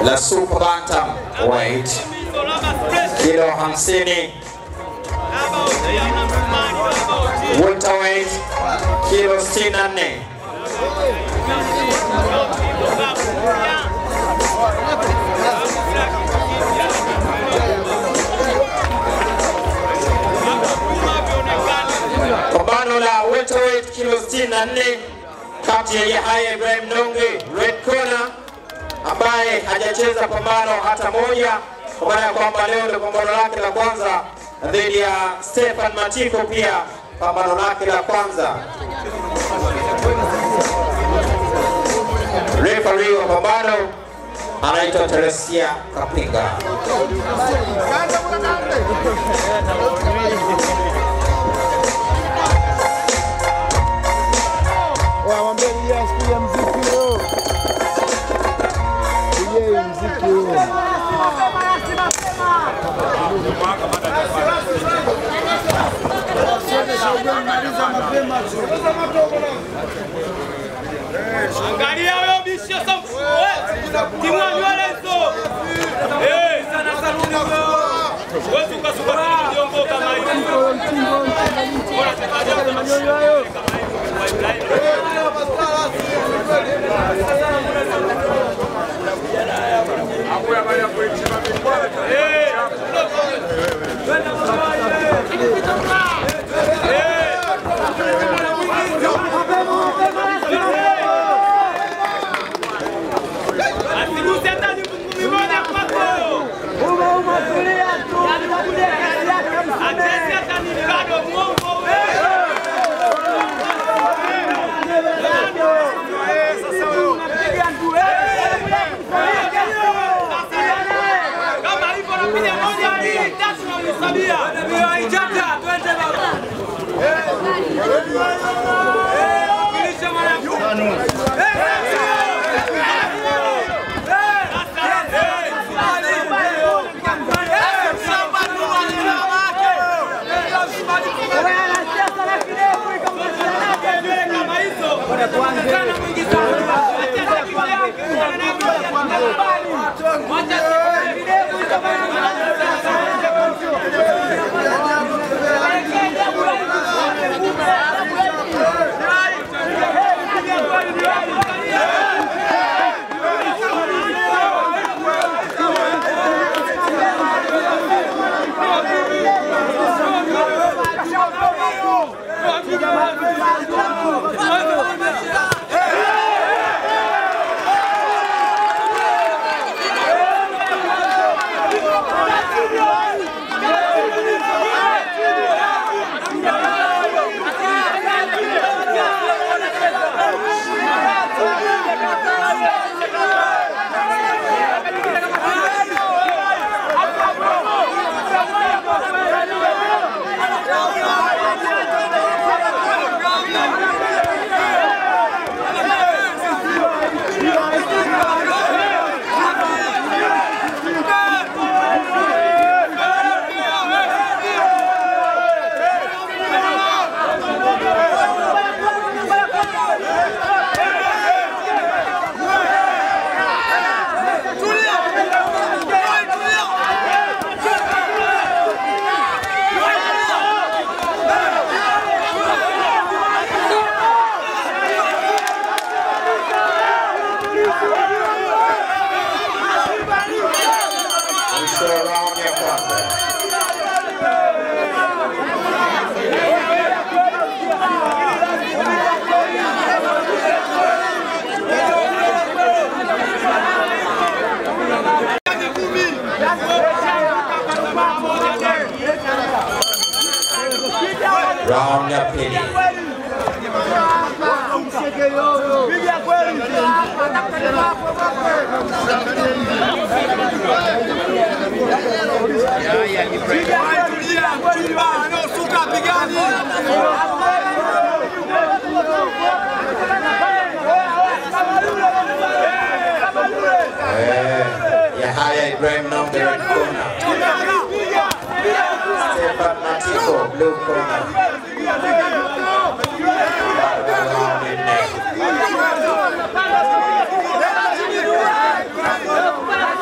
la super bantam weight kilo 50 welterweight kilo 64 pambano la welterweight kilo 64 kati ya Yahya Ibrahim Nonge red corner ambaye hajacheza pambano hata moja, kwa maana ya kwamba leo ndio pambano lake la kwanza dhidi ya Stefan Matiko, pia pambano lake la kwanza. Referee wa pambano anaitwa Teresia Kapinga. Wamwambie DJ asikie mziki huo. DJ mziki huo. Angalia wewe bisho safu. Timu nywele hizo. Eh, sana sana wewe. Wewe tukasuka kidogo kama hivi. Bora tukaje kama hiyo. Asiguse hata ni ngumi moja kwako. Atesi hata ni bado mwongo wewe. Kama hivyo napiga moja mbili tatu na unihesabia. Ndio haijata twende baba. Kilisha mwana. Mwisho wa round ya kwanza. Round ya pili. Eh, Yahya Ibrahim Nonge red corner. Stefan Matiko blue corner. Bado round nne.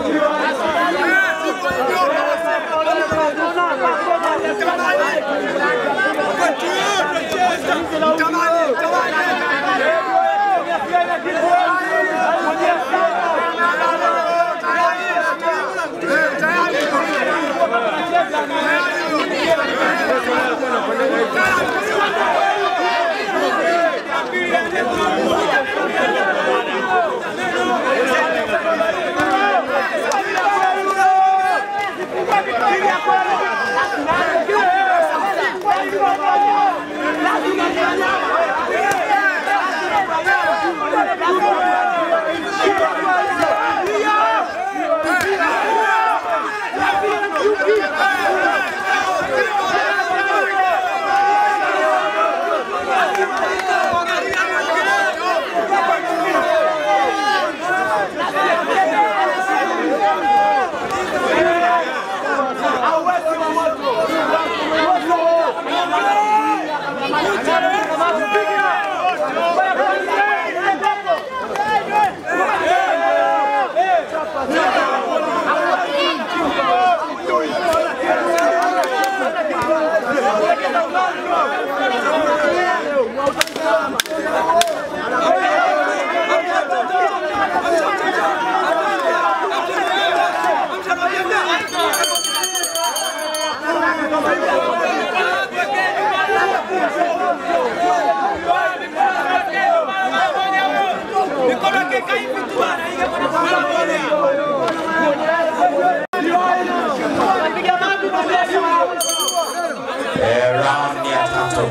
Eh, round ya tatu.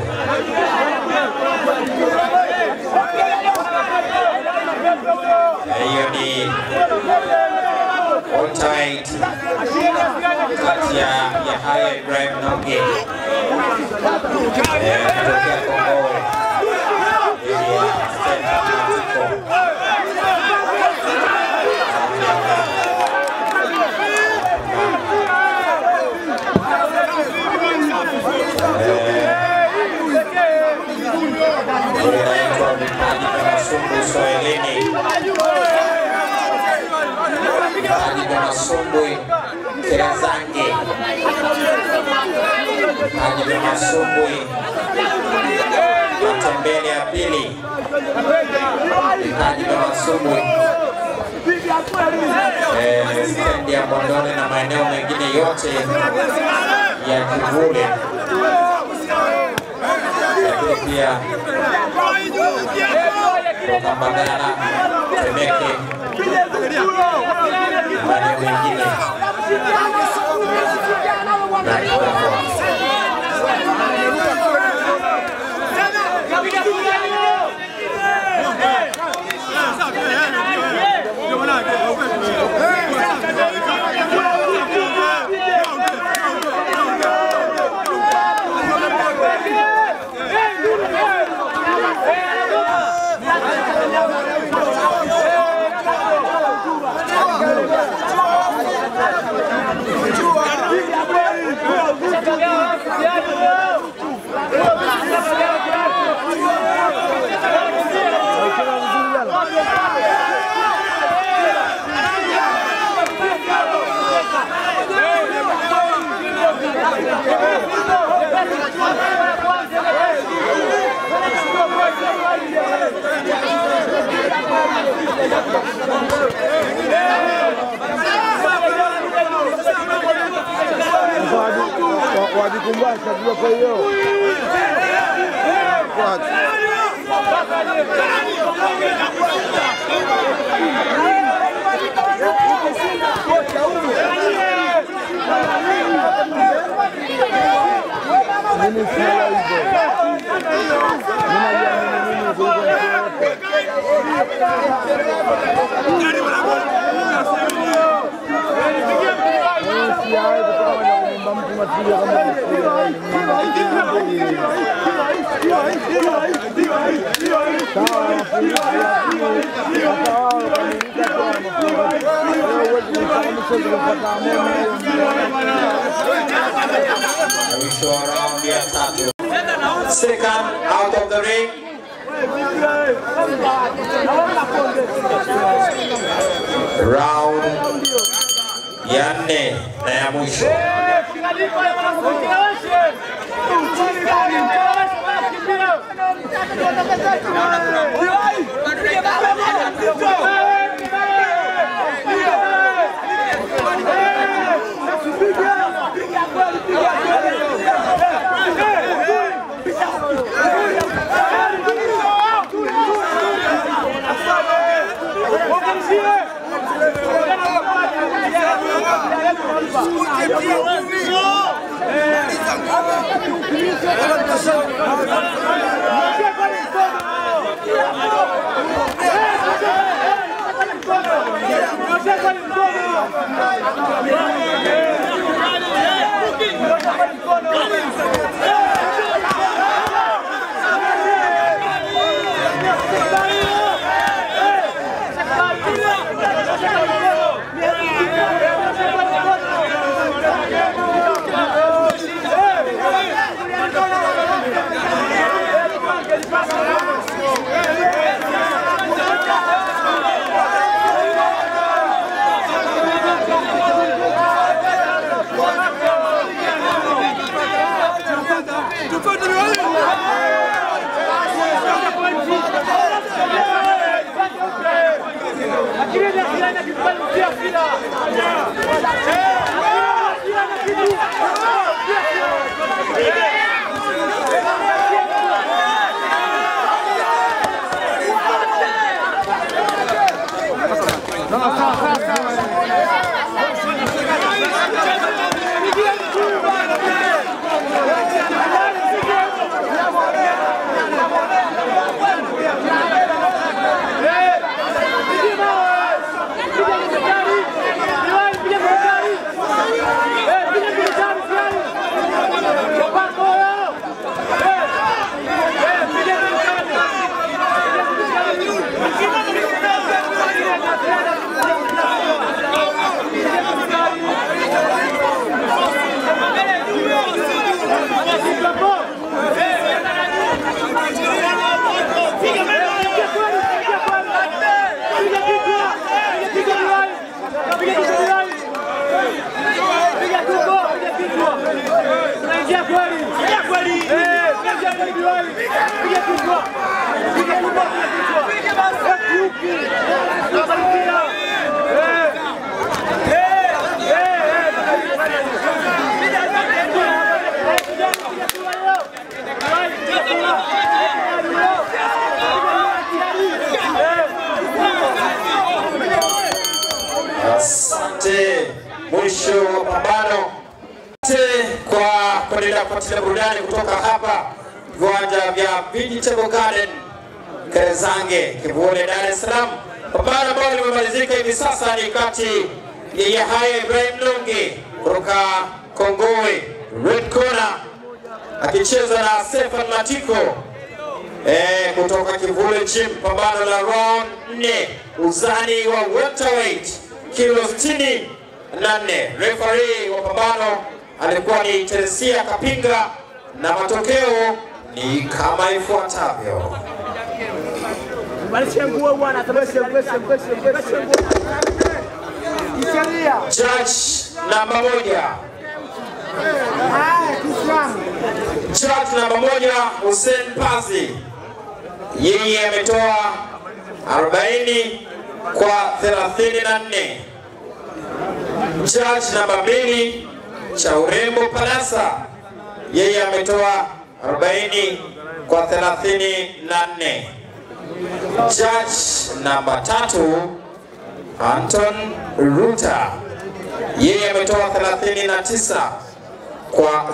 Eh, Hiyo ni Oldtight kati ya Yahya Ibrahim Nonge eh, kutokea Kongowe dhidi ya Stephen Matiko. inaitwa vipaji vya Masumbu Swahilini, vipaji vya Masumbwi Kirazange, vipaji vya Masumbwi Matembele ya pili, vipaji vya Masumbwi eh, stendi ya Bondole na maeneo mengine yote ya Kivule, lakini pia kutoka Mbagala, Temeke na maeneo mengine na Kigoma. wajikumbasha jua kwa hiyo Watu. Mimi sina hivyo. Mimi najiamini mimi kuliko mtu yote. Mimi sijawahi kutoka kwenye kumwomba mtu matulia kama mimi. Sawa, mafundisho ya dini, hata wao wakamilika tu wana mafundisho. Wewe huwezi kumfahamisha kupata amani. Mwisho wa raundi ya tatu. Second out of the ring. Round ya nne na ya mwisho. Asante. Mwisho wa pambano. Asante kwa kuendelea kufuatilia burudani kutoka hapa viwanja vya Vegetable Garden Kerezange, Kivule, Dar es Salaam. Pambano ambalo limemalizika hivi sasa ni kati ya Yahya Ibrahim Lungi kutoka Kongowe, red corner, akicheza na Stefan Matiko eh, kutoka Kivule Gym. Pambano la round 4 uzani wa welterweight kilo 68. Referee wa pambano alikuwa ni Teresia Kapinga na matokeo ni kama ifuatavyo. Judge namba moja, judge namba moja Hussein Pazi, yeye ametoa 40 kwa 34. Judge namba mbili cha urembo Palasa, yeye ametoa 40 kwa 34. Judge namba tatu Anton Ruta, yeye ametoa 39 kwa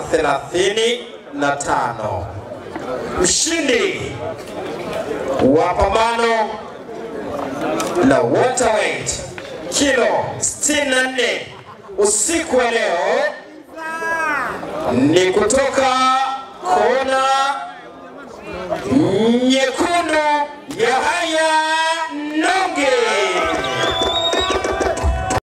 35. Mshindi wa pambano la welterweight kilo 64 usiku wa leo ni kutoka kona nyekundu